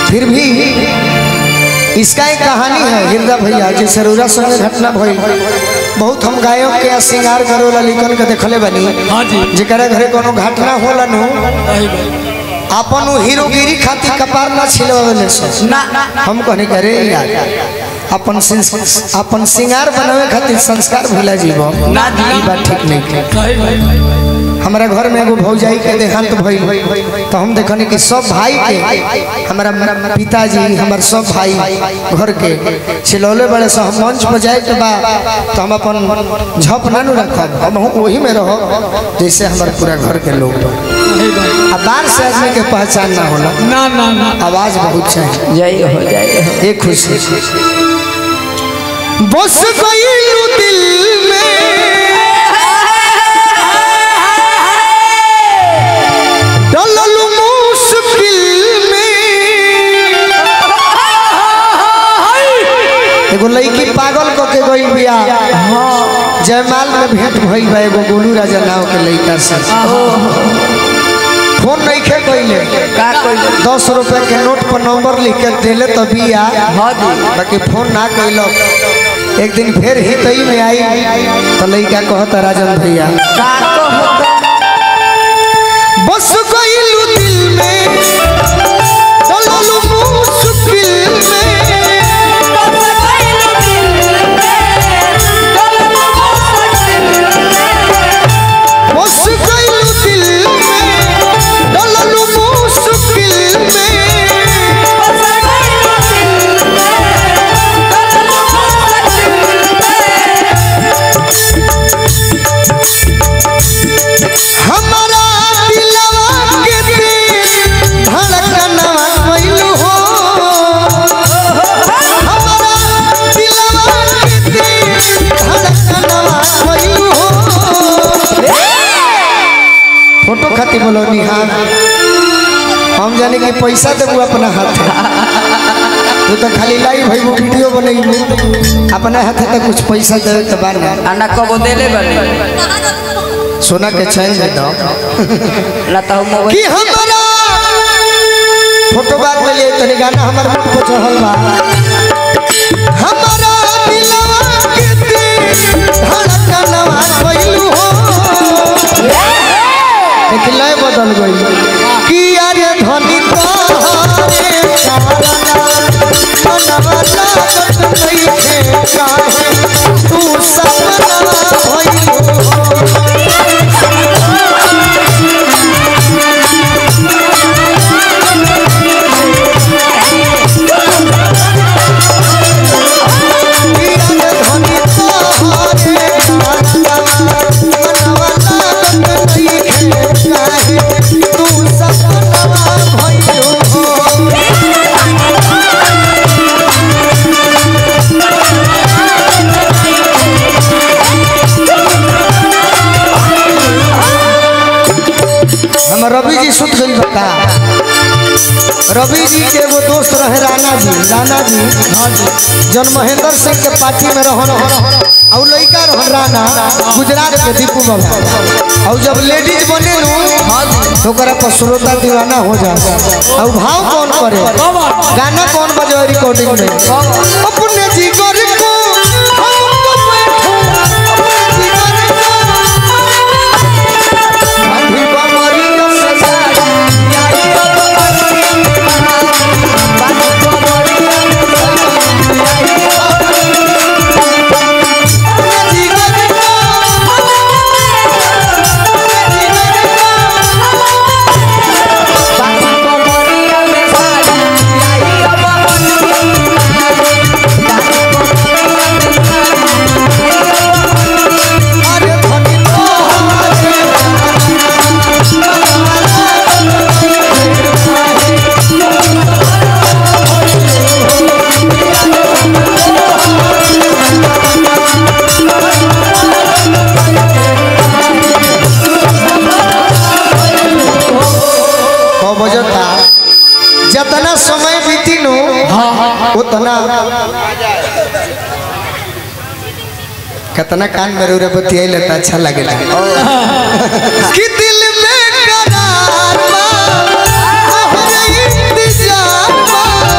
फिर भी इसका एक कहानी है हृदय भैया जी सरूरा संगे घटना भइल बहुत हम गायक के श्रृंगार करोला लिखल के देखले बनी हाँ जी जेकरा घरे कोनो घटना होला नु वही भाई अपन उ हीरोगिरी खातिर कपार ना छिलवावे सो ना हम कहने करे यार अपन सिंस- अपन श्रृंगार बनावे खातिर संस्कार भूला जीव ना जी। ई बात ठीक नहीं है सही भाई हमारा घर में एगो भौजाई के देहांत भइल तो हम देखनी कि सब भाई के हमारा पिताजी हमार सब भाई घर के छिलौले बड़े से हम मंच पर जाए के बा तो हम अपन झप ना नु रखब हम वही में रहो जैसे हमारे पूरा घर के लोग बा। सही भाई आ बाहर से आदमी के पहचान ना होला ना ना ना आवाज बहुत चाहिए जय हो जय हो एक खुशी बस गई दिल में डलल मुश्किल में एगो लड़की पागल क के गई बिया जयमाल में भेंट भइल बा एगो गोलू राजा नाव के लड़का से फोन नहीं खे कइले का कोई दस रुपए के नोट पर नंबर लिख के दिले तो बिया हाँ जी बाकी फोन ना कैलक एक दिन फिर ही तई में आई तो लड़का कहता राजन भैया का को होता बस गइलू दिल में चललू मुश्किल में बस गइलू दिल में चललू मुश्किल में हमारा दिलवा के दिल धड़कनवा कइलू हो हमारा दिलवा के दिल धड़कनवा कइलू हो फोटो खातिर बोलो निहार हम जाने कि पैसा देबू अपना हाथ तू तो खाली लाइव भइबू वीडियो बनैबू अपना हाथ तो कुछ पैसा देवे के बार आना कबो देले बनी सोना के चैन दे दो ना तो मोबाइल कि हमारा फोटो बाद में लिए तनी गाना हमार मुंह पे चढ़ल बा हमारा दिलवा के दिल धड़कनवा कइलू हो लेकिन लय बदल गई कि अरे धनी तोहरे कारणा मनवा लागत नइखे काहे तू सपना भइलू हो हम रवि जी सुत गई बता रवि जी के एगो दोस्त रहे राणा जी राणा जी जन महेंद्र सिंह के पार्टी में रहन और लड़का रहन राणा गुजरात के दीपू बाबा और जब लेडीज बने नु तो ओकरा पर श्रोता दीवाना हो जा और भाव कौन करे गाना कौन बजे रिकॉर्डिंग में अपने जिगर को हमको बैठो, अपने जिगर को अभी बमरियों से सारी अरे धनी कौ बजता जितना समय बीती नो उतना कितना कान में रे बतियाई लेता अच्छा लगेला कि दिल में करार बा, तोहरे इंतजार बा।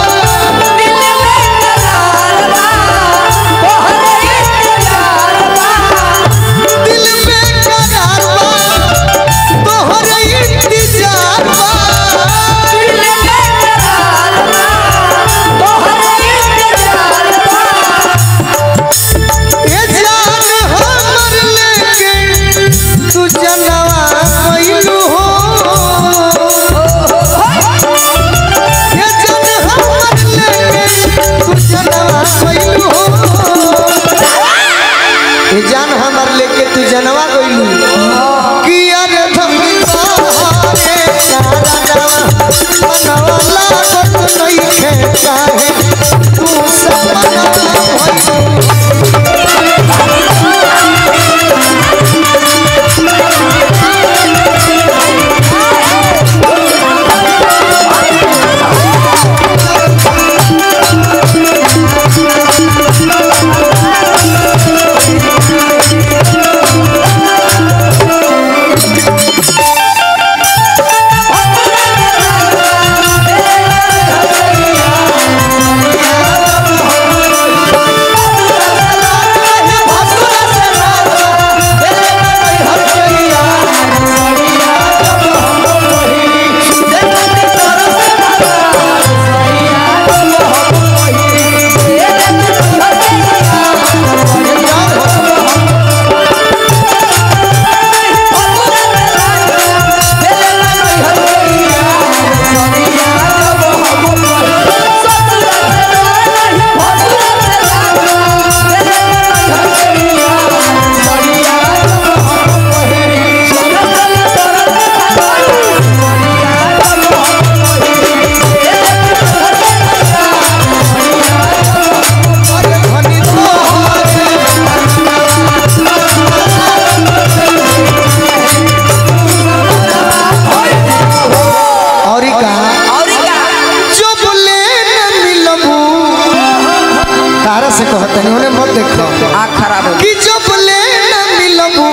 तारा से कहते नहीं उन्हें मत देखो आँख खराब हो कि जब ले न मिलबू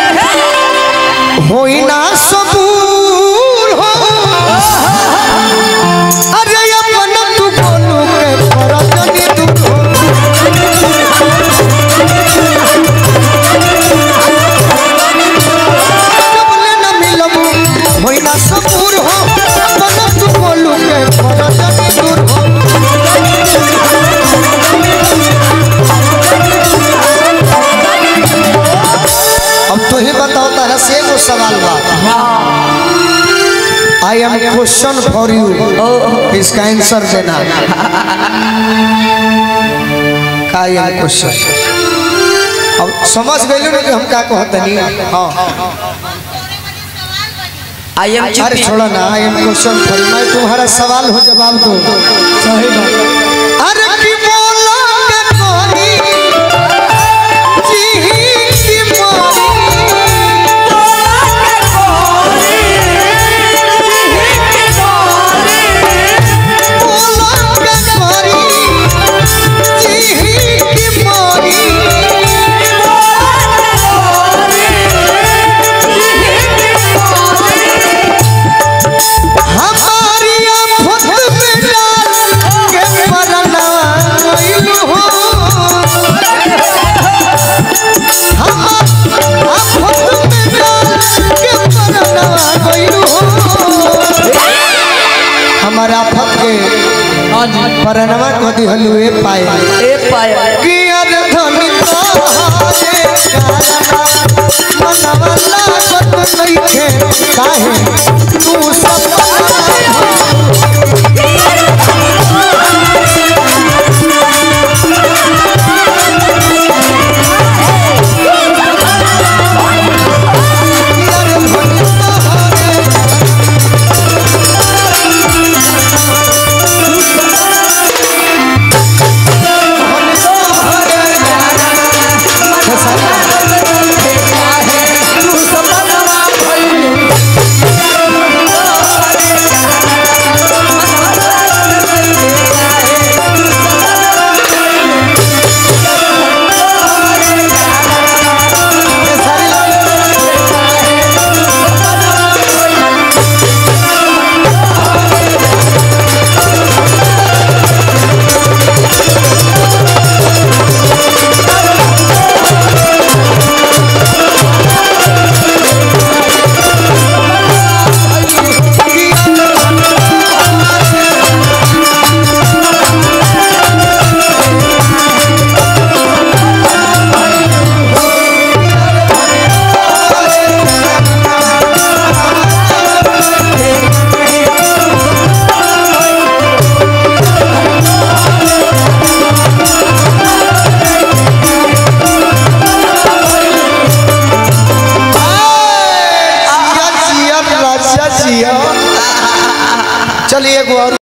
होई ना सबूर हो अरे अपन तू बोलू के परजनी दूर हो जब ले न मिलबू होई ना सबूर हो अपन तू बोलू के परजनी दूर हो अब तू ही बताओ तारा से एगो सवाल बा I am question for you इसका आंसर देना का आई एम क्वेश्चन अब समझ गए ना कि हम का कहते नहीं हाँ आई एम अरे छोड़ा ना I am question for you मैं तुम्हारा सवाल हो जवाब दो सही बात अरे की बोला के कोरी जी की मोरी बोला के कोरी जी की मोरी हमारी आफत में डाल के मरना गइल हो हम आफत में डाल के मरना गइल हो हमारा आफत के हाँ जी परनवा को दिहलु ए पाए ए पाया कि अर धनी तोहारे कारणा मनवा लागत नइखे काहे तू सब चलिए एक और